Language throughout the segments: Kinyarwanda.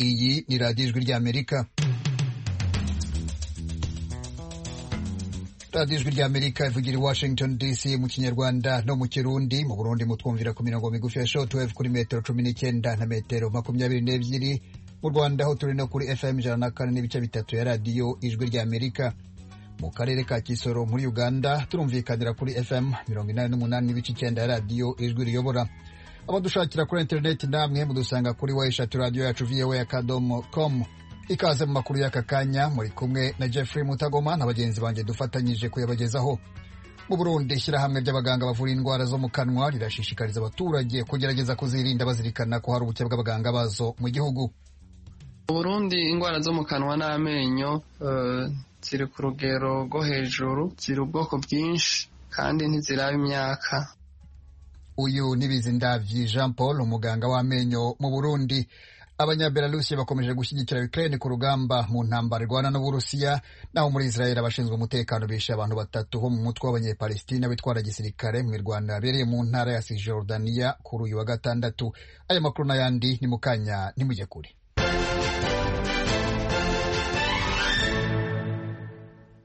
radiyo ijwi ry'amerika radiyo ijwi ry'amerika ivugira i washington dc mu kinyarwanda no mu kirundi mu burundi mutwumvira ku mirongo migufi ya shortwave kuri metero cumi n'icyenda na metero makumyabiri n'ebyiri mu rwanda aho turi no kuri fm ijana na kane n'ibice bitatu ya radiyo ijwi ry'amerika mu karere ka kisoro muri uganda turumvikanira kuri fm mirongo inani n'umunani n'ibice icyenda ya radiyo ijwi riyobora abadushakira kuri interineti namwe mudusanga kuri wayishati radiyo yacu voa akadomo komu ikaze mu makuru y'aka kanya muri kumwe na jeffrey mutagoma na bagenzi banjye dufatanyije kuyabagezaho mu burundi ishyirahamwe ry'abaganga bavura indwara zo mu kanwa rirashishikariza abaturage kugerageza kuzirinda bazirikana ko hari ubuke bw'abaganga bazo mu gihugu mu burundi indwara zo mu kanwa n'amenyo ziri ku rugero rwo hejuru ziri ubwoko bwinshi kandi ntiziraba imyaka uyu ni bizindabyi jean paul umuganga w'amenyo mu burundi abanyabelarusi bakomeje gushyigikira ukraine ku rugamba mu ntambara irwana n'uburusiya naho muri israel abashinzwe umutekano bishe abantu batatu bo mu mutwe w'abanyepalestina bitwara gisirikare mu irwanda yabereye mu ntara ya cisjordania kuri uyu wa gatandatu aya makuru n'ayandi ni mu kanya ntimujye kure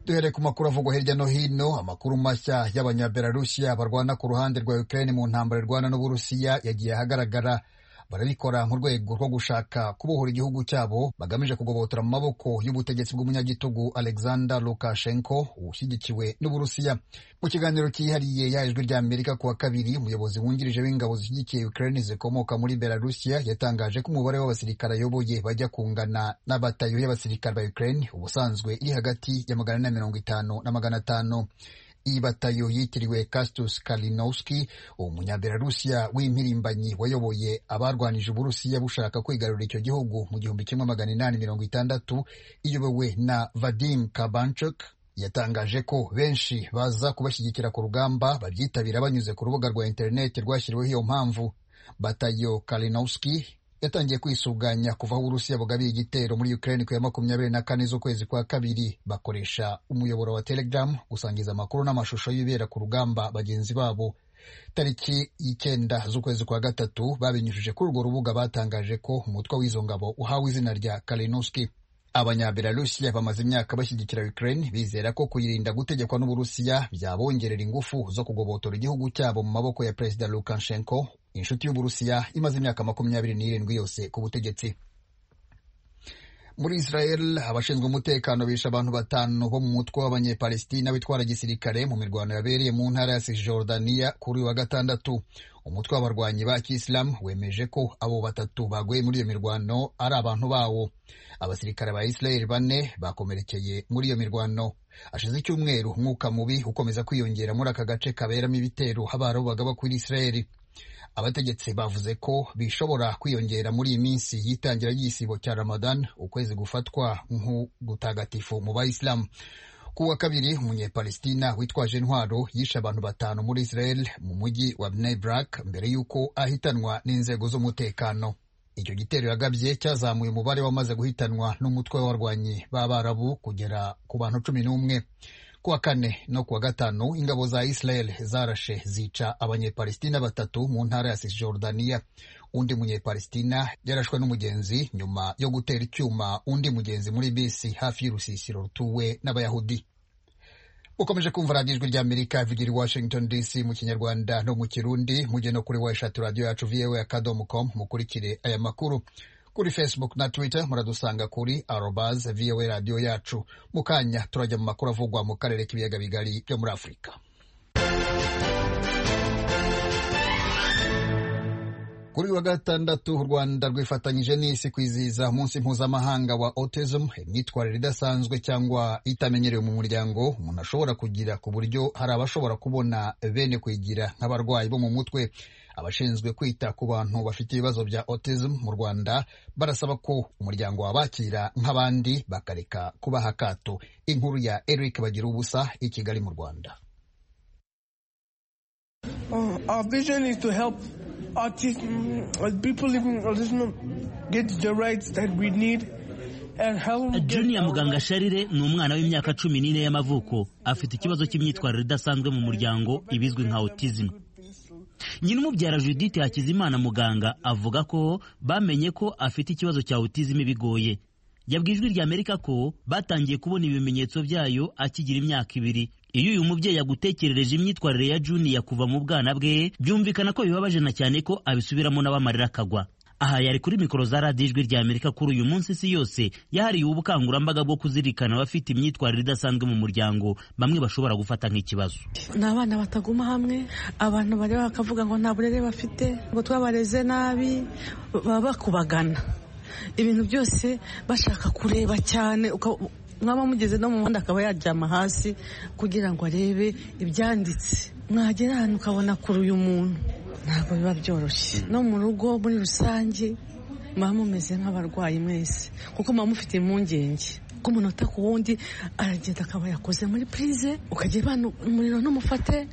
duhere ku makuru avugwa hirya no hino amakuru mashya y'abanyabelarusiya barwana ku ruhande rwa ukraine mu ntambara irwana n'uburusiya yagiye ahagaragara barabikora mu rwego rwo gushaka kubohora igihugu cyabo bagamije kugobotora mu maboko y'ubutegetsi bw'umunyagitugu alexander lukashenko ushyigikiwe n'uburusiya mu kiganiro cyihariye yajwi rya amerika ku wa kabiri umuyobozi wungirije w'ingabo zishyigikiye ukraine zikomoka muri belarusiya yatangaje ko umubare w'abasirikare ayoboye bajya kungana na batayo y'abasirikare ba ukraine ubusanzwe iri hagati ya magana ane na mirongo itanu na magana atanu iyi batayo yitiriwe Kastus Kalinowski umunyabelarusiya w'impirimbanyi wayoboye abarwanije uburusiya bushaka kwigarurira icyo gihugu mu gihumbi kimwe magana inani mirongo itandatu iyobowe na Vadim Kabanchuk yatangaje ko benshi baza kubashyigikira ku rugamba babyitabira banyuze ku rubuga rwa interineti rwashyiriweho iyo mpamvu batayo Kalinowski yatangiye kwisuganya kuva aho uburusiya bugabiye igitero muri ukraine ku ya makumyabiri na kane z'ukwezi kwa kabiri bakoresha umuyoboro wa telegram gusangiza amakuru n'amashusho y'ibera ku rugamba bagenzi babo tariki y'icyenda z'ukwezi kwa gatatu babinyujije kuri urwo rubuga batangaje ko umutwe w'izo ngabo uhawe izina rya kalinowski abanyabelarusiya bamaze imyaka bashyigikira ukraine bizera ko kuyirinda gutegekwa n'uburusiya byabongerera ingufu zo kugobotora igihugu cyabo mu maboko ya perezida lukashenko inshuti y'uburusiya imaze imyaka makumyabiri n'irindwi yose ku butegetsi muri israel abashinzwe umutekano bishe abantu batanu bo mu mutwe w'abanyepalestina bitwara gisirikare mu mirwano yabereye mu ntara ya cisjordania kuri uyu wa gatandatu umutwe w'abarwanyi ba kisilamu wemeje ko abo batatu baguye muri iyo mirwano ari abantu bawo abasirikare ba israel bane bakomerekeye muri iyo mirwano hashize icyumweru umwuka mubi ukomeza kwiyongera muri aka gace kaberamo ibitero habarubaga bakwira israel abategetsi bavuze ko bishobora kwiyongera muri iyi minsi y'itangira ry'igisibo cya ramadan ukwezi gufatwa nk'ugutagatifu mu bayisilamu ku wa kabiri umunyepalestina witwaje intwaro yishe abantu batanu muri israel mu mujyi wa bnebrak mbere y'uko ahitanwa n'inzego z'umutekano icyo gitero yagabye cyazamuye umubare wamaze guhitanwa n'umutwe w'abarwanyi b'abarabu kugera ku bantu cumi n'umwe kuwa kane no kuwa gatanu ingabo za israel zarashe zica abanyepalestina batatu mu ntara ya cisjordania undi munyepalestina yarashwe n'umugenzi nyuma yo gutera icyuma undi mugenzi muri bisi hafi y'urusisiro rutuwe n'abayahudi ukomeje kumva radiyo ijwi ry'amerika ivugira i washington dc mu kinyarwanda no mu kirundi mujye no kuri washatu radiyo yacu voa akadomo com mukurikire aya makuru kuri facebook na twitter muradusanga kuri arobaz voa radiyo yacu mu kanya turajya mu makuru avugwa mu karere k'ibiyaga bigari byo muri afurika kuri wa gatandatu u rwanda rwifatanyije n'isi kwizihiza umunsi mpuzamahanga wa autism imyitwarire idasanzwe cyangwa itamenyerewe mu muryango umuntu ashobora kugira ku buryo hari abashobora kubona bene kuyigira nk'abarwayi bo mu mutwe abashinzwe kwita ku bantu bafite ibibazo bya autism mu rwanda barasaba ko umuryango wabakira nk'abandi bakareka kubaha akato inkuru ya eric bagira ubusa i kigali mu rwanda juniya muganga sharire ni umwana w'imyaka cumi n'ine y'amavuko afite ikibazo cy'imyitwarire idasanzwe mu muryango ibizwi nka autism nyina umubyara judith hakizimana muganga avuga ko bamenye ko afite ikibazo cya autism bigoye yabwiye ijwi ry'amerika ko batangiye kubona ibimenyetso byayo akigira imyaka ibiri iyo uyu mubyeyi agutekerereje imyitwarire ya juniya kuva mu bwana bwe byumvikana ko bibabaje na cyane ko abisubiramo n'abamarira akagwa aha yari kuri mikoro za radiyo ijwi ry'amerika kuri uyu munsi isi yose yahariwe ubukangurambaga bwo kuzirikana abafite imyitwarire idasanzwe mu muryango bamwe bashobora gufata nk'ikibazo ni abana bataguma hamwe abantu bareba bakavuga ngo nta burere bafite ngo twabareze nabi baba bakubagana ibintu byose bashaka kureba cyane uka- mwaba mugeze no mu muhanda akaba yaryama hasi kugira ngo arebe ibyanditse mwagera ahantu ukabona kure uyu muntu ntabwo biba byoroshye no mu rugo muri rusange muba mumeze nk'abarwayi mwese kuko muba mufite impungenge ko umunota ku wundi aragenda akaba yakoze muri purize ukajya ibana umuriro ntumufate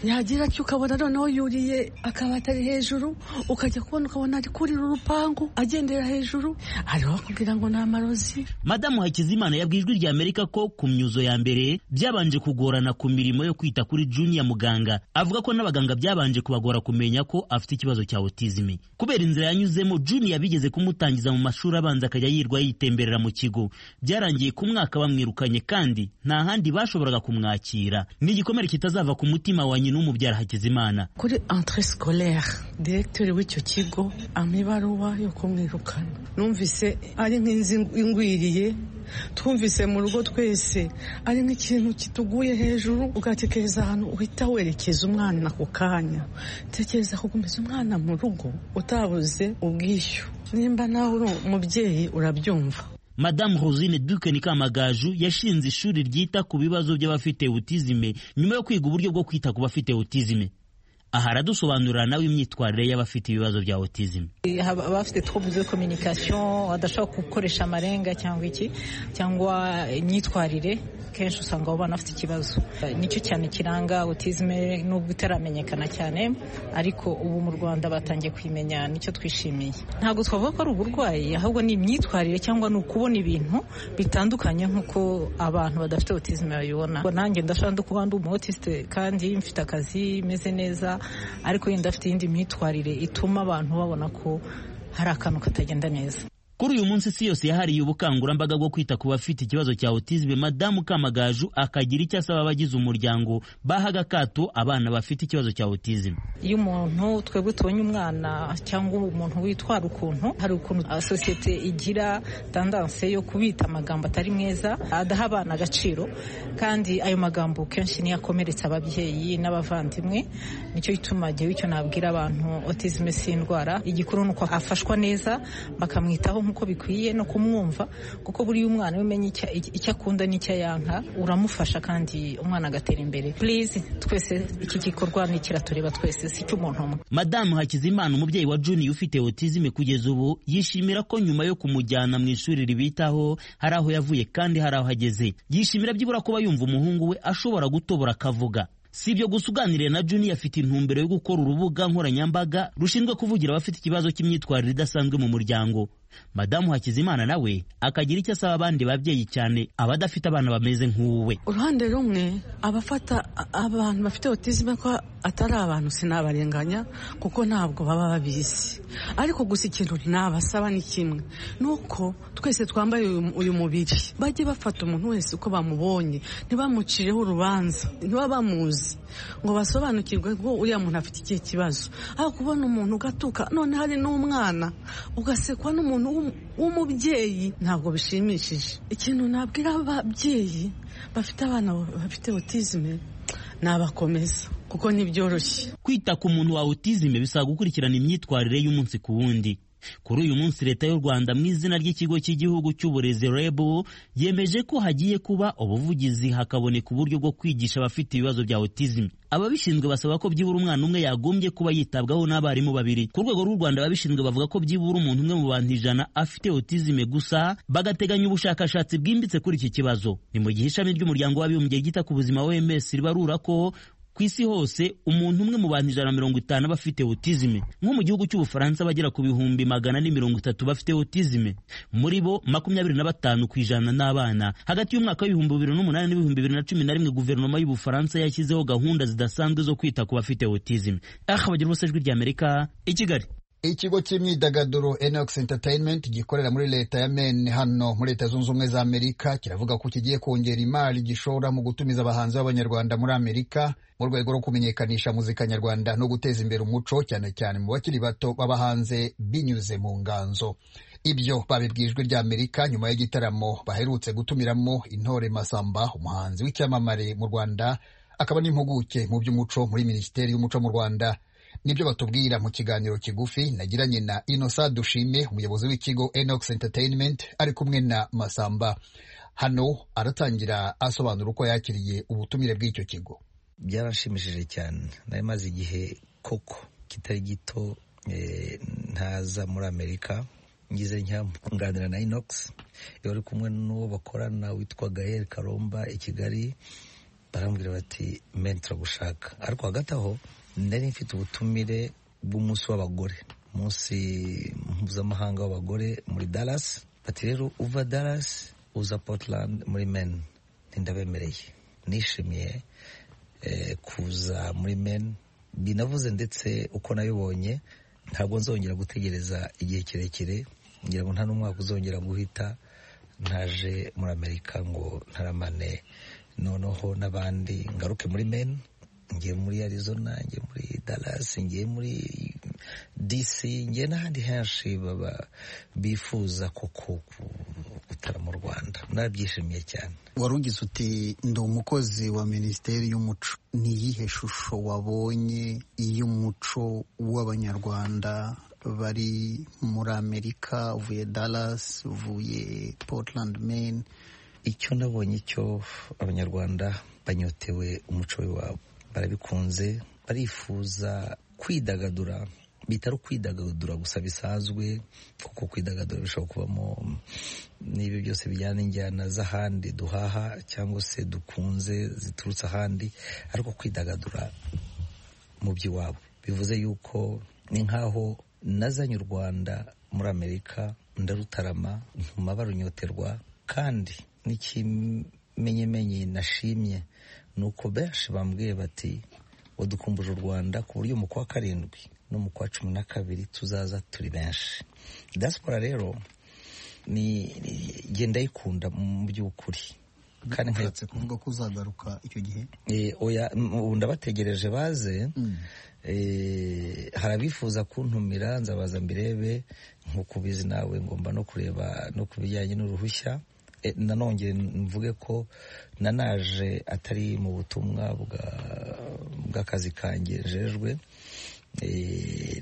yagira icyo ukabona noneho yuriye akaba atari hejuru ukajya kubona ukabona ari kurira urupangu agendera hejuru hariho abakubwira ngo ni amarozi madamu hakizimana yabwiye ijwi ry'amerika ko ku myuzo ya mbere byabanje kugorana ku mirimo yo kwita kuri juniya muganga avuga ko n'abaganga byabanje kubagora kumenya ko afite ikibazo cya otizimi kubera inzira yanyuzemo juniya bigeze kumutangiza mu mashuri abanza akajya yirwa yitemberera mu kigo byarangiye ku mwaka bamwirukanye kandi nta handi bashoboraga kumwakira ni igikomere kitazava ku mutima wa nyina w'umubyara hakizimana kuri entrée scolaire directeur w'icyo kigo ampa ibaruwa yo kumwirukana numvise ari nk'inzu ingwiriye twumvise mu rugo twese ari nk'ikintu kituguye hejuru ugatekereza ahantu uhita werekeza umwana ako kanya tekereza kugumiza umwana mu rugo utabuze ubwishyu nimba nawe uri umubyeyi urabyumva madamu rosine dukeni kamagaju yashinze ishuri ryita ku bibazo by'abafite otizime nyuma yo kwiga uburyo bwo kwita ku bafite otizime aha aradusobanurira nawe imyitwarire y'abafite ibibazo bya otizime haba abafite trouble de communication badashobora gukoresha amarenga cyangwa iki cyangwa imyitwarire kenshi usanga abo bana bafite ikibazo nicyo cyane kiranga autisme nubwo itaramenyekana cyane ariko ubu mu rwanda batangiye kuyimenya nicyo twishimiye ntabwo twavuga ko ari uburwayi ahubwo ni imyitwarire cyangwa ni ukubona ibintu bitandukanye nk'uko abantu badafite autisme babibona nanjye ndashobora no kuba ndi umu autiste kandi mfite akazi meze neza ariko yenda afite iyindi myitwarire ituma abantu babona ko hari akantu katagenda neza kuri uyu munsi isi yose yahariye ubukangurambaga bwo kwita ku bafite ikibazo cya otizime madamu kamagaju akagira icyo asaba abagize umuryango baha agakato abana bafite ikibazo cya otizime iyo umuntu twebwe tubonye umwana cyangwa umuntu witwara ukuntu hari ukuntu ah, sosiyete igira tandanse yo kubita amagambo atari meza adaha abana agaciro kandi ayo magambo kenshi niyo akomeretsa ababyeyi n'abavandimwe nicyo gituma igihe icyo nabwira abantu autisme si indwara igikuru ni uko afashwa neza bakamwitaho nk'uko bikwiye no kumwumva kuko buriya umwana iyo umenya icya- icyo akunda n'icyo yanka uramufasha kandi umwana agatera imbere please twese iki gikorwa ni ikiratureba twese si icy'umuntu umwe madamu hakizimana umubyeyi wa juniya ufite otizime kugeza ubu yishimira ko nyuma yo kumujyana mu ishuri ribitaho hari aho yavuye kandi hari aho ageze yishimira byibura kuba yumva umuhungu we ashobora gutobora akavuga si ibyo gusa uganiriye na juniya afite intumbero yo gukora urubuga nkoranyambaga rushinzwe kuvugira abafite ikibazo cy'imyitwarire idasanzwe mu muryango madamu hakizimana nawe akagira icyo asaba abandi babyeyi cyane abadafite abana bameze nk'uwe uruhande rumwe abafata a- abantu bafite otizime ko atari abantu sinabarenganya kuko ntabwo baba babizi ariko gusa ikintu nabasaba ni kimwe ni uko twese twambaye uyu- uyu mubiri bajye bafata umuntu wese uko bamubonye ntibamucireho urubanza ntiba bamuzi ngo basobanukirwe ko uriya muntu afite ikihe kibazo aho kubona umuntu ugatuka none hari n'umwana ugasekwa n'umuntu w'um- w'umubyeyi ntabwo bishimishije ikintu nabwira ababyeyi bafite abana bafite otizime nabakomeza kuko ntibyoroshye kwita ku muntu wa otizime bisaba gukurikirana imyitwarire y'umunsi ku wundi kuri uyu munsi leta y'u rwanda mu izina ry'ikigo cy'igihugu cy'uburezi reb yemeje ko hagiye kuba ubuvugizi hakaboneka uburyo bwo kwigisha abafite ibibazo bya otizime ababishinzwe basaba ko byibura umwana umwe yagombye kuba yitabwaho n'abarimu babiri ku rwego rw'u rwanda ababishinzwe bavuga ko byibura umuntu umwe mu bantu ijana afite otizime gusa bagateganya ubushakashatsi bwimbitse kuri iki kibazo ni mu gihe ishami ry'umuryango w'abibumbye ryita ku buzima oms ribarura ko ku isi hose umuntu umwe mu bantu ijana na mirongo itanu aba afite otizime nko mu gihugu cy'ubufaransa abagera ku bihumbi magana ane mirongo itatu bafite otizime muri bo makumyabiri na batanu ku ijana ni abana hagati y'umwaka w'ibihumbi bibiri n'umunani n'ibihumbi bibiri na cumi na rimwe guverinoma y'ubufaransa yashyizeho gahunda zidasanzwe zo kwita ku bafite otizime aha bagira bose ijwi ry'amerika i kigali ikigo cy'imyidagaduro Enox Entertainment gikorera muri leta ya Maine hano muri leta zunze ubumwe za Amerika kiravuga ko kigiye kongera imari gishora mu gutumiza abahanzi b'abanyarwanda muri Amerika mu rwego rwo kumenyekanisha muzika nyarwanda no guteza imbere umuco cyane cyane mu bakiri bato baba hanze binyuze mu nganzo ibyo babibwijwe rya Amerika nyuma y'igitaramo baherutse gutumiramo intore Masamba umuhanzi w'icyamamare mu Rwanda akaba n'impuguke mu by'umuco muri Minisiteri y'Umuco mu Rwanda nibyo batubwira mu kiganiro kigufi nagiranye na inosa dushime umuyobozi w'ikigo enox entertainment ari kumwe na masamba hano aratangira asobanura uko yakiriye ubutumire bw'icyo kigo byaranshimishije cyane nari maze igihe koko kitari gito ntaza muri amerika ngize nkunganira na inox yari kumwe n'uwo bakorana witwa gael karomba i kigali barambwira bati meni turagushaka ariko hagati aho nari mfite ubutumire bw'umunsi w'abagore umunsi mpuzamahanga w'abagore muri Dallas bati rero uva Dallas uza Portland muri meni ndabemereye nishimiye kuza muri meni binavuze ndetse uko nabibonye ntabwo nzongera gutegereza igihe kirekire ngira ngo nta n'umwaka uzongera guhita ntaje muri amerika ngo ntaramane noneho n'abandi ngaruke muri meni ngiye muri arizona ngiye muri Dallas ngiye muri DC ngiye n'ahandi henshi baba bifuza koko gutara mu rwanda nabyishimiye cyane wari ugize uti ndi umukozi wa minisiteri y'umuco ni iyihe shusho wabonye iy'umuco w'abanyarwanda bari muri amerika uvuye Dallas uvuye Portland Maine icyo nabonye cyo abanyarwanda banyotewe umuco w'iwabo barabikunze barifuza kwidagadura bitari kwidagadura gusa bisanzwe kuko kwidagadura bishobora kubamo n'ibyo byose bijyana n'injyana z'ahandi duhaha cyangwa se dukunze ziturutse ahandi ariko kwidagadura mu by'iwabo bivuze yuko ni nk'aho nazanye u rwanda muri amerika ndarutarama ntuma barunyoterwa kandi n'ikimenyemenye nashimye ni uko benshi bambwiye bati wadukumbuje u rwanda ku buryo mu kwa karindwi no mu kwa cumi na kabiri tuzaza turi benshi diaspora rero ni genda yikunda mu by'ukuri kandi nkatse kuvuga ko uzagaruka icyo gihe oya ubu ndabategereje baze hari abifuza kuntumira nzabaza mbirebe nk'uko ubizi nawe ngomba no kureba no ku bijyanye n'uruhushya nanongere mvuge ko nanaje atari mu butumwa bw'akazi kanjye jejwe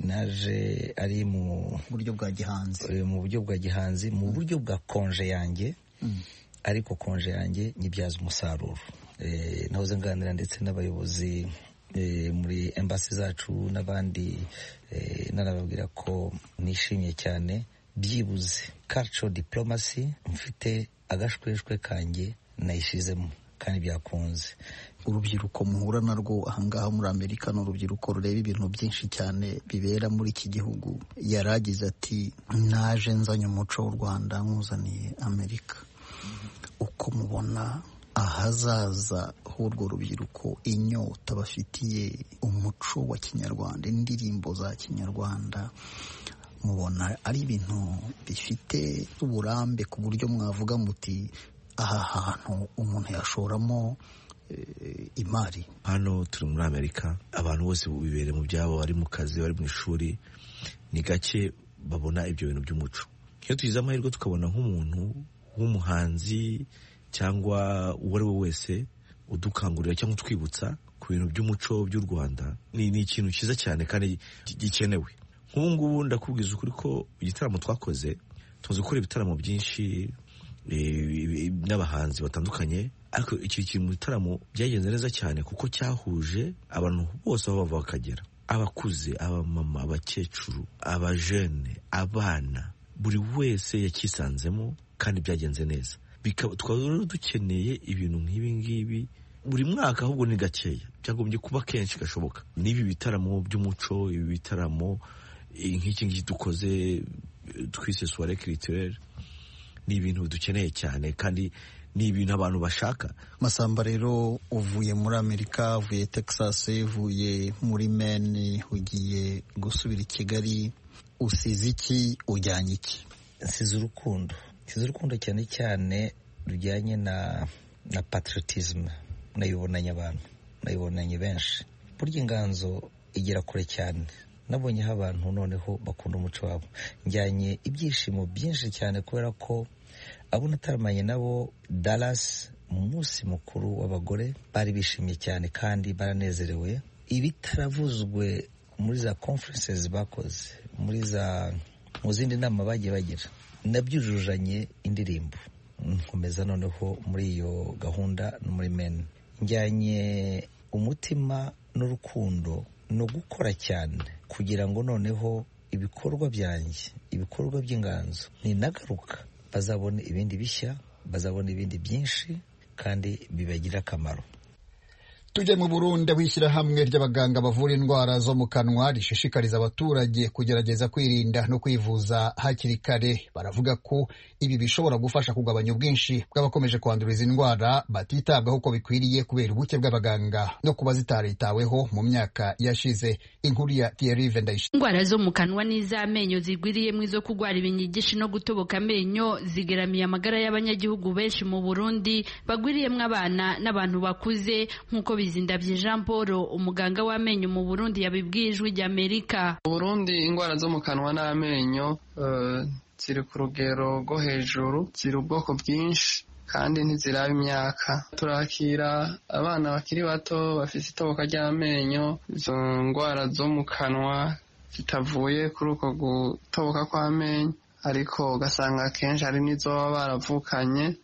naje ari mu buryo bwa gihanzi mu buryo bwa gihanzi mu buryo bwa konje yanjye ariko konje yanjye nyibyaza umusaruro nahoze nganira ndetse n'abayobozi muri embasi zacu n'abandi nanababwira ko nishimye cyane byibuze kaco diplomasi mfite agashweshwe kanjye nayishizemo kandi byakunze urubyiruko muhura narwo ahangaha muri amerika ni urubyiruko rureba ibintu byinshi cyane bibera muri iki gihugu yaragize ati naje nzanye umuco w'u rwanda nkuzaniye amerika uko mubona ahazaza h'urwo rubyiruko inyota bafitiye umuco wa kinyarwanda indirimbo za kinyarwanda mubona ari ibintu bifite uburambe ku buryo mwavuga muti aha hantu umuntu yashoramo imari hano turi muri amerika abantu bose bibereye mu byabo bari mu kazi bari mu ishuri ni gake babona ibyo bintu by'umuco iyo tugize amahirwe tukabona nk'umuntu w'umuhanzi cyangwa uwo ari we wese udukangurira cyangwa utwibutsa ku bintu by'umuco by'u rwanda ni ikintu cyiza cyane kandi gikenewe nk'ubu ngubu ndakubwiza ukuri ko igitaramo twakoze tumaze gukora ibitaramo byinshi n'abahanzi batandukanye ariko iki kiri mu bitaramo byagenze neza cyane kuko cyahuje abantu bose aho bava bakagera abakuze abamama abakecuru abajene abana buri wese yakisanzemo kandi byagenze neza tukaba dukeneye ibintu nk'ibi ngibi buri mwaka ahubwo ni gakeya byagombye kuba kenshi gashoboka n'ibi bitaramo by'umuco ibi bitaramo eh, nk'iki ngiki dukoze eh, twise soirée culturelle ni ibintu dukeneye cyane kandi ni ibintu abantu bashaka masamba rero uvuye muri amerika uvuye texas uvuye muri maine ugiye gusubira i kigali usize iki ujyanye iki nsize urukundo nsize urukundo cyane cyane rujyanye na na patriotism nayibonanye abantu nayibonanye benshi burya inganzo igera kure cyane nabonye aho abantu noneho bakunda umuco wabo njyanye ibyishimo byinshi cyane kubera ko abo nataramanye nabo Dallas mu munsi mukuru w'abagore bari bishimye cyane kandi baranezerewe ibitaravuzwe muri za conferences bakoze muri za mu zindi nama bagiye bagira nabyujujanye indirimbo nkomeza noneho muri iyo gahunda no muri meni njyanye umutima n'urukundo ni ugukora cyane kugira ngo noneho ibikorwa byanjye ibikorwa by'inganzo ninagaruka bazabone ibindi bishya bazabona ibindi byinshi kandi bibagirira akamaro tujye mu burundi aho ishyirahamwe ry'abaganga bavura indwara zo mu kanwa rishishikariza abaturage kugerageza kwirinda no kwivuza hakiri kare baravuga ko ibi bishobora gufasha kugabanya ubwinshi bw'abakomeje kwandura izi ndwara batitabwaho uko bikwiriye kubera ubuke bw'abaganga no kuba zitaritaweho mu myaka yashize inkuru ya Thierry Ndayishimiye indwara zo mu kanwa n'iz'amenyo zigwiriyemo izo kurwara ibinyigishi no gutoboka amenyo zigeramiye amagara y'abanyagihugu benshi mu burundi bagwiriyemo abana n'abantu bakuze nk'uko bizindavye jean paul umuganga w'amenyo mu burundi yabibwiye ijwi ry'amerika mu burundi indwara zo mu kanwa n'amenyo eh, ziri ku rugero rwo hejuru ziri ubwoko bwinshi kandi ntiziraba imyaka turakira abana bakiri bato bafite itoboka ry'amenyo izo ndwara zo mu kanwa zitavuye kuri uko gutoboka kw'amenyo ariko ugasanga akenshi hari n'izo baba baravukanye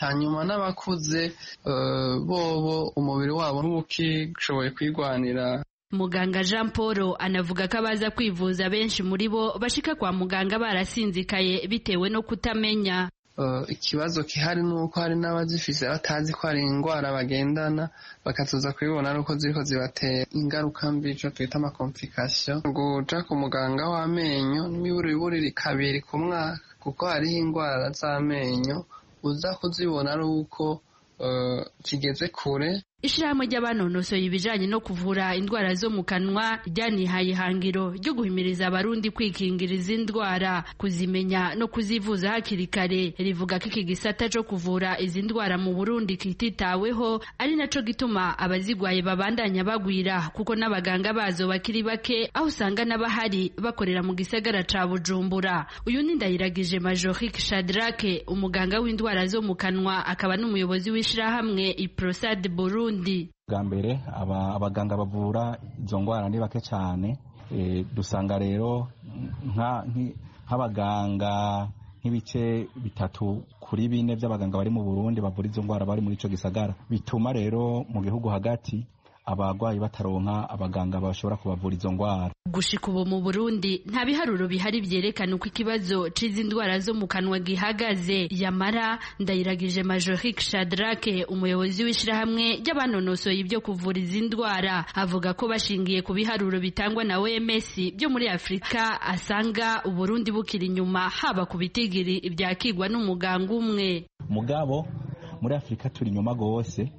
hanyuma n'abakuze eh, bobo umubiri wabo ntuwukishoboye kwirwanira muganga jean paul anavuga ko abaza kwivuza benshi muri bo bashika kwa muganga barasinzikaye bitewe no kutamenya Eh, ikibazo gihari ni uko hari n'abazifise batazi ko hari indwara bagendana bakatuza kubibona ari uko ziriko zibatera ingaruka mbi ico twita amakomfikasiyo guca ku muganga w'amenyo n'imiburiburi kabiri ku mwaka kuko hariho indwara z'amenyo uza kuzibona ari uko eh, kigeze kure ishyirahamwe ry'abanonosoye ibijyanye no kuvura indwara zo mu kanwa ryanihaye ihangiro ryo guhimiriza abarundi kwikingira izi ndwara kuzimenya no kuzivuza hakiri kare rivuga ko iki gisata cyo kuvura izi ndwara mu burundi kititaweho ari nacyo gituma abazigwaye babandanya bagwira kuko n'abaganga bazo bakiri bake aho usanga n'abahari bakorera mu gisagara ca bujumbura uyu ni ndayiragije majorike shadrake umuganga w'indwara zo mu kanwa akaba n'umuyobozi w'ishyirahamwe iprosad burundi bwa mbere aba- abaganga bavura izo ndwara ni bake cyane Eh, dusanga rero nka- nki- nk'abaganga nk'ibice bitatu kuri bine by'abaganga bari mu burundi bavura izo ndwara bari muri icyo gisagara bituma rero mu gihugu hagati abarwayi bataronka abaganga bashobora kubavura izo ndwara gushika ubu mu burundi nta biharuro bihari vyerekana uko ikibazo c'izi ndwara zo mu kanwa gihagaze yamara ndayiragije majorike shadrake umuyobozi w'ishirahamwe ry'abanonosoye ibyo kuvura izi ndwara avuga ko bashingiye ku biharuro bitangwa na oms byo muri afurika asanga uburundi bukiri inyuma haba ku bitigiri ivyakigwa n'umuganga umwe mugabo muri afurika turi inyuma rwose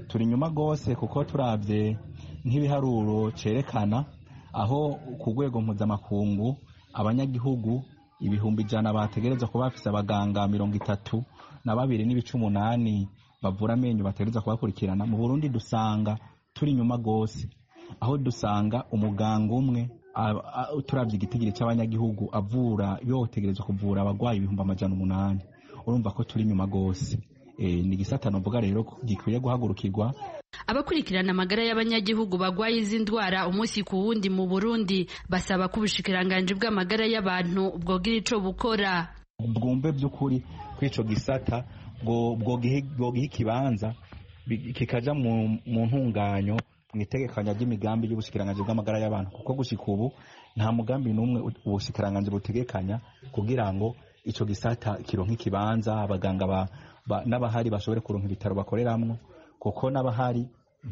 turi inyuma rwose kuko turabye nk'ibiharuro cyerekana aho ku rwego mpuzamakungu abanyagihugu ibihumbi ijana bategereza kuba bafite abaganga mirongo itatu na babiri n'ibice umunani bavura amenyo bategereza kubakurikirana mu burundi dusanga turi inyuma rwose aho dusanga umuganga umwe a- a- turabye igitigiri cy'abanyagihugu avura yotegereza kuvura abarwayi ibihumbi amajana umunani urumva ko turi inyuma rwose Eh, ni igisata novuga rero ko gikwiye guhagurukirwa abakurikirana amagara y'abanyagihugu bagwaye izi ndwara umunsi ku wundi mu burundi basaba ko ubushikiranganji bw'amagara y'abantu bwogira ico bukora bwumve by'ukuri kw'ico gisata bwo- bwogiha bwogiha ikibanza bi- kikaja mu mu ntunganyo mu itegekanya ry'imigambi y'ubushikiranganji bw'amagara y'abantu kuko gushika ubu nta mugambi n'umwe u- ubushikiranganji butegekanya kugira ngo ico gisata kironke ikibanza abaganga ba- ba- n'abahari bashobore kuronka ibitaro bakoreramwo kuko n'abahari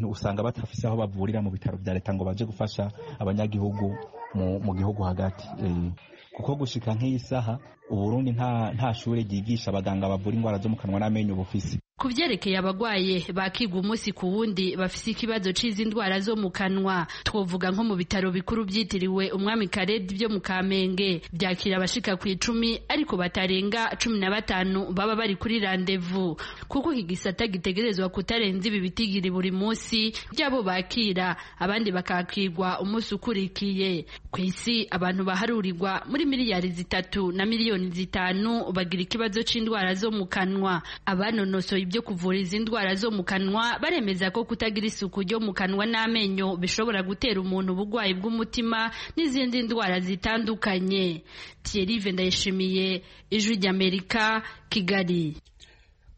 usanga batafise aho bavurira mu bitaro bya leta ngo baje gufasha abanyagihugu mu, mu gihugu hagati eh, kuko gushika nk'iyi saha uburundi nta, nta shure ryigisha abaganga bavura indwara zo mu kanwa n'amenyo bufise ku byerekeye abagwaye bakiga umunsi ku wundi bafise ikibazo c'izi ndwara zo mu kanwa twovuga nko mu bitaro bikuru byitiriwe umwami karedi byo mu kamenge byakira abashika ku icumi ariko batarenga cumi na batanu baba bari kuri randevu kuko iki gisata gitegerezwa kutarenza ibi bitigiri buri munsi byabo bakira abandi bakakirwa umunsi ukurikiye ku isi abantu baharurirwa muri miliyari zitatu na miliyoni zitanu bagira ikibazo c'indwara zo mu kanwa abanonosoye ibyo kuvura izi ndwara zo mu kanwa baremeza ko kutagira isuku ryo mu kanwa n'amenyo bishobora gutera umuntu uburwayi bw'umutima n'izindi ndwara zitandukanye Thierry Vendayishimiye Ijwi ry'Amerika Kigali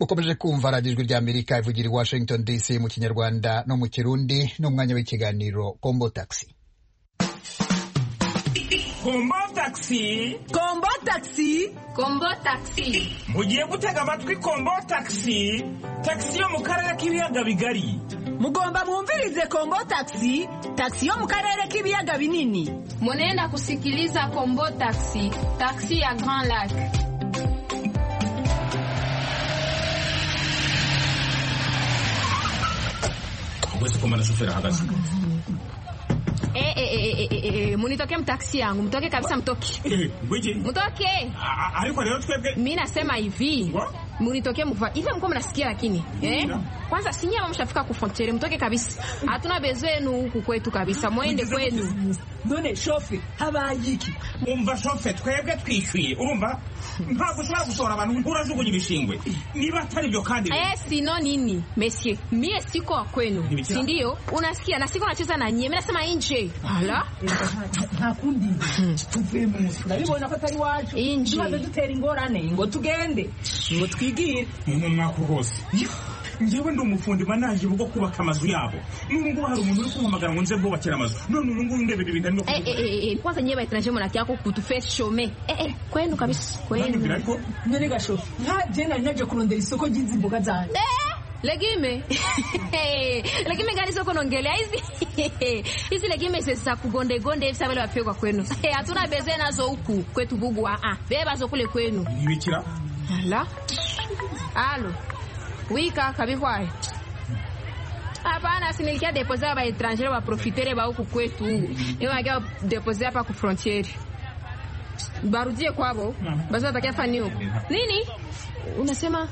ukomeje kumva radiyo ijwi ry'amerika ivugira i washington dc mu kinyarwanda no mu kirundi n'umwanya w'ikiganiro kombo taxi kombo taxi kombo taxi kombo taxi mugiye gutega amatwi kombo taxi taxi yo mu karere k'ibiyaga bigari mugomba mwumvirize kombo taxi taxi yo mu karere k'ibiyaga binini munenda kusikiliza kombo taxi taxi ya grand lac wese kumana shoferi ahagaze Eh, eh, eh, eh, eh, eh, munitoke mtaksi yangu, mtoke kabisa, mtoke gwiji mtoke. A- a- ariko rero twebwe Mi nasema hivi Wa? munitoke mva hivi, mko mnasikia lakini eh? Ndio. Kwanza sinyama mshafika kufrontiere, mtoke kabisa, hatuna bezo yenu huku kwetu kabisa, mwende kwenu. none shofe habaye iki umva shofe twebwe twishyuye urumva ntabwo ushobora gusohora abantu urajugunya ibishingwe niba atari ibyo kandi Eh, sino nini mesie, mie siko wa kwenu, Nimecheza. si ndio? Unasikia na siko nacheza na nyie, mi nasema nje ala ntakundi tuvuye mu nzu urabibona ko atari iwacu Inji. tumaze dutera ingorane ngo tugende ngo twigire ni mwaka rwose njyewe ndi umufundi manaje bwo kubaka amazu yabo n'ubu ngubu hari umuntu uri kumpamagara ngo nze bwubakire amazu none ubu ngubu ndebera ibintu arimo Eh, eh, eh, eh, kwanza nyie baetranger mwanake yako kutuface shome eh, eh, kwenu kabisa kuvuga kwenu ariko none gashofu ntagiye nari naje kurondera isoko ry'izi mboga zanjye Eh, legime legime gani soko nongelea hizi hizi legime ze- za kugondegonde hivi sabale wapigwa kwenu Eh, hatuna beze nazo huku kwetu bubu ah, ah. beba zo kule kwenu ntibikira la alo wika kabihwayo hapana sinilikia depose ba etrangere baprofitere ba huku kwetu niwakia depose hapa ku frontiere barudie kwavo basi watakia fani huku nini unasema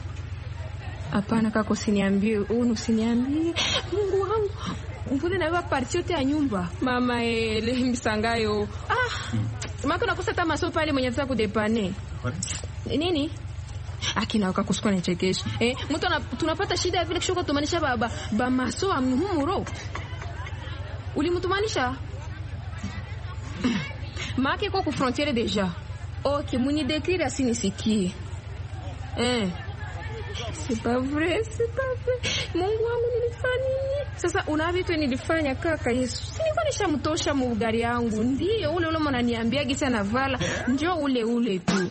hapana kaka usiniambie unu usiniambie mungu wangu mvule nabeba parti yote ya nyumba mama ele msangayo ah, maka unakosa hata maso pale mwenye ataweza kudepane nini akina wakakusukwa na chekesho eh, mtu ana- tunapata shida ya vile kishoka tumanisha baba bamaso amhumuro ulimtumanisha make kwa kufrontiere deja ok munidekire asinisikie eh. C'est pas vrai, c'est pas vrai. Mungu wangu nilifanya nini? Sasa una vitu nilifanya kaka Yesu. Si Nilikuwa nishamtosha mugari yangu. Ndiyo ule ule mnaniambia gisa na vala. Njoo ule ule tu.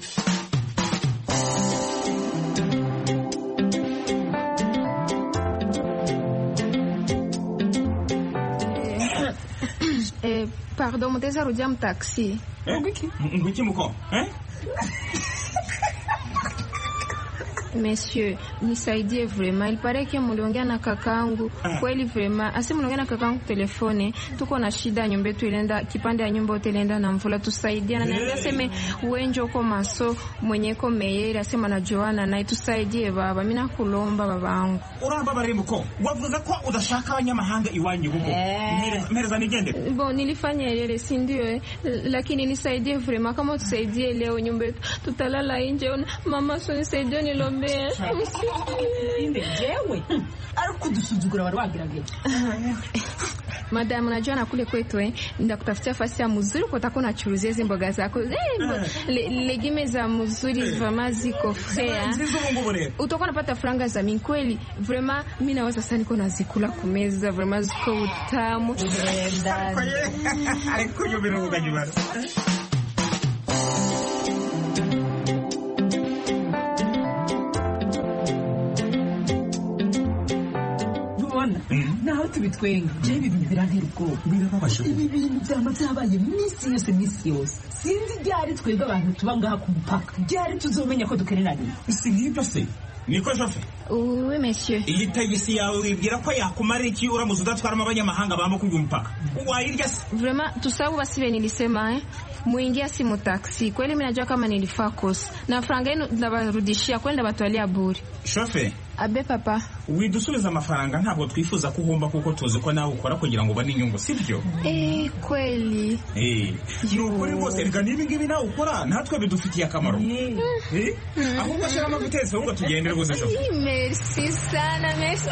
Eh, pardon, mtaweza rudia mtaksi. ngwiki ngwiki muko eh? Monsieur, nisaidie vraiment. Il paraît que mliongea na kakangu kweli vraiment. Asi mliongea na kakangu telefone, tuko na shida, nyumba yetu ilenda kipande ya nyumba yote ilenda na mvula, tusaidie. Na niambia seme uenje uko maso mwenyeko meyeri, asema na Joana naye tusaidie baba. Mimi nakulomba babangu. urambabariye muko wavuze ko udashaka abanyamahanga iwanyu bugo Mpereza- mpereza nigendere Bon, nilifanya yeye si ndio eh? Lakini nisaidie vraiment, kama utusaidie leo nyumba yetu tutalala nje. Mama, so nisaidie nilombee. inde jewe ari kudusuzugura wari wagerageje Madam, unajua na kule kwetu eh, ndakutafutia fasi ya mzuri kwa utakuwa unachuruzia hizi mboga zako eh, mbo- le, legime za mzuri vraiment ziko fea nziza ubu ngubu rero utakuwa unapata franga za mimi kweli vraiment mimi naweza sasa niko nazikula kumeza vraiment ziko utamu ariko uyu biruhuka nyibara tubitwenga jewe ibintu birantera ubwoba Birababaje ibi bintu byama byabaye iminsi yose iminsi yose sinzi ryari twebwe abantu tuba ngaha ku mupaka ryari tuzomenya ko dukeneranye si nk'ibyo se niko jofe Oui, monsieur. iyi tagisi yawe wibwira ko yakumara iki uramutse udatwaramo abanyamahanga bambuka uyu mpaka wairya se Vraiment, tout ça huwa si vile nilisema eh. Muingia simu taksi. Kweli mimi najua kama nilifaa kosa. Na franga yenu ndabarudishia kweli ndabatwalia buri. shofe Abe papa. widusubiza amafaranga ntabwo twifuza ko uhomba kuko tuzi ko nawe ukora kugira ngo ubone inyungu sibyo Eh, kweli. Eh, ni ukuri rwose reka niba ngibi nawe ukora natwe bidufitiye akamaro Eh, ahubwo shyiramo guteza ahubwo tugendere gusa shofe Merci sana, merci.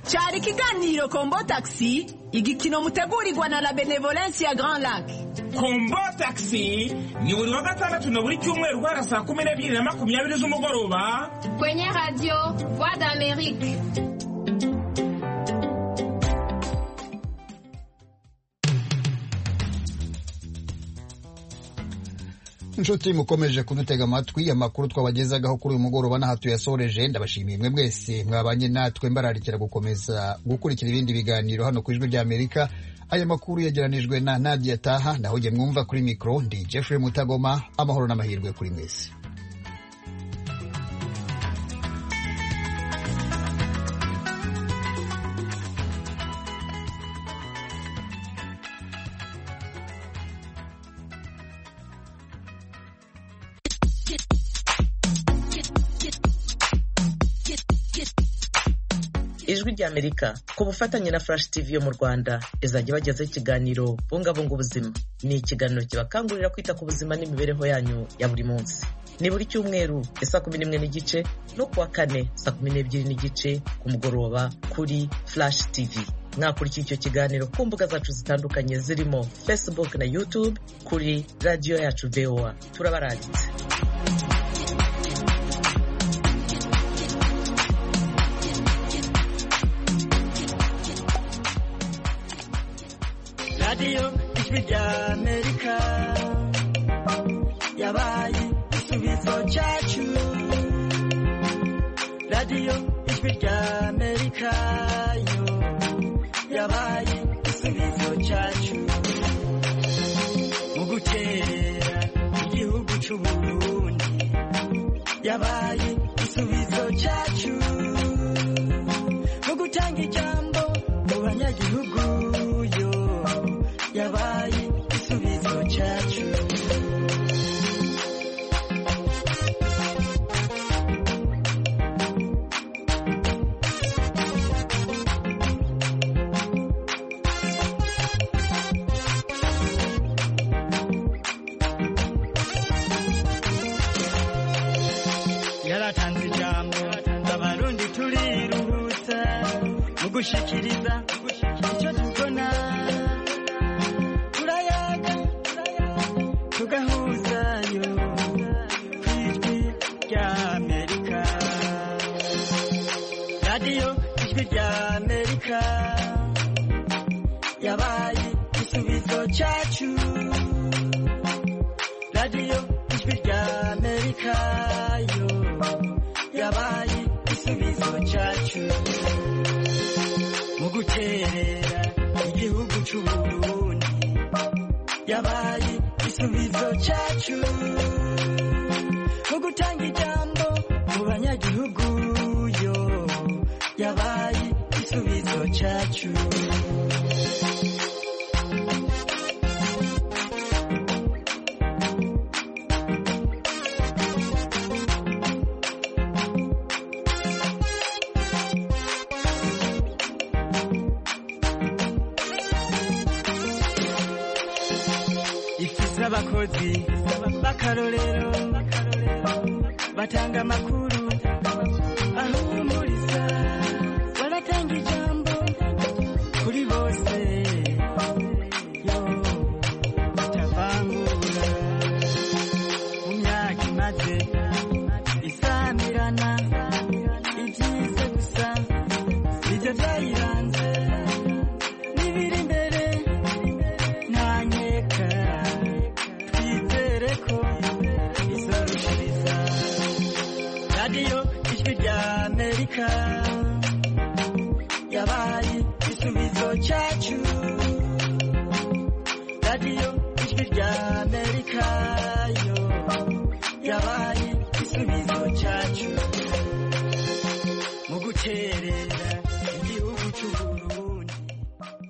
cyari ikiganiro kombo taxi igikino mutegurirwa na la benevolence ya grand lac kombo taxi ni buri wa gatandatu na buri cyumweru guhera saa kumi n'ebyiri na makumyabiri z'umugoroba Kwenye radio, Voix d'Amérique. inshuti mukomeje kudutega amatwi amakuru twabagezagaho kuri uyu mugoroba n'aha tuyasoreje ndabashimiye mwe mwese mwabanye natwe mbararikira gukomeza gukurikira ibindi biganiro hano ku ijwi ry'amerika aya makuru yageranijwe na nadia taha naho jye mwumva kuri mikoro ndi jeffrey mutagoma amahoro n'amahirwe kuri mwese ijwi ry'amerika ku bufatanye na furashi tivi yo mu rwanda izajya ibagezaho ikiganiro bungabunga ubuzima ni ikiganiro kibakangurira kwita ku buzima n'imibereho yanyu ya buri munsi ni buri cyumweru ya saa kumi n'imwe n'igice no kuwa kane saa kumi n'ebyiri n'igice ku mugoroba kuri furashi tivi mwakurikira icyo kiganiro ku mbuga zacu zitandukanye zirimo facebook na youtube kuri radiyo yacu voa turabarangitse radiyo ijwi ry'amerika yabaye igisubizo cyacu radiyo ijwi ry'amerika yo yabaye igisubizo cyacu mu gutera igihugu cy'u Burundi yabaye igisubizo cyacu mu gutanga ijambo mu banyagihugu yo yabaye igisubizo cyacu yaratanze ijambo abarundi turiruhutsa mu gushikiriza icyo tubona turayaga tugahuzayo ku ijwi ry'amerika radiyo ijwi ry'amerika yabaye igisubizo cyacu radiyo ijwi ry'amerika yo yabaye igisubizo cyacu mu guterera igihugu cy'u Burundi yabaye igisubizo cyacu mu gutanga ijambo mu banyagihugu yo yabaye igisubizo cyacu ifise abakozi b'akarorero batanga amakuru bahumuriza baratanga ijambo kuri bose yo batavangura mu myaka imaze isamirana ibyiza gusa nibyo byayiranze n'ibiri imbere ntanyeka twizere ko izorushiriza radiyo ijwi ry'amerika yabaye cyacu radiyo ijwi rya amerika yo yabaye igisubizo cyacu